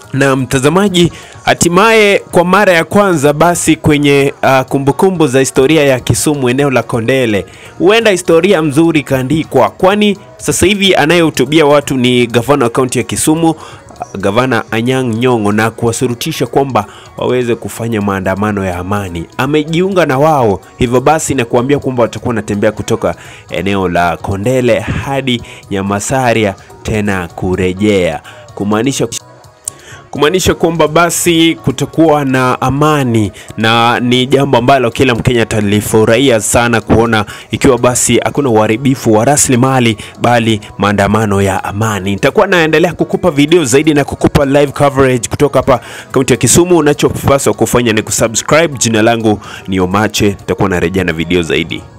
na mtazamaji, hatimaye kwa mara ya kwanza basi kwenye uh, kumbukumbu za historia ya Kisumu eneo la Kondele, huenda historia mzuri ikaandikwa, kwani sasa hivi anayehutubia watu ni gavana wa kaunti ya Kisumu Gavana Anyang' Nyong'o na kuwasurutisha kwamba waweze kufanya maandamano ya amani. Amejiunga na wao, hivyo basi na kuambia kwamba watakuwa wanatembea kutoka eneo la Kondele hadi Nyamasaria tena kurejea, kumaanisha kumaanisha kwamba basi kutakuwa na amani na ni jambo ambalo kila Mkenya atalifurahia sana kuona ikiwa basi hakuna uharibifu wa rasilimali bali maandamano ya amani. Nitakuwa naendelea kukupa video zaidi na kukupa live coverage kutoka hapa kaunti ya Kisumu. Unachopaswa kufanya ni kusubscribe. Jina langu ni Omache, nitakuwa narejea na video zaidi.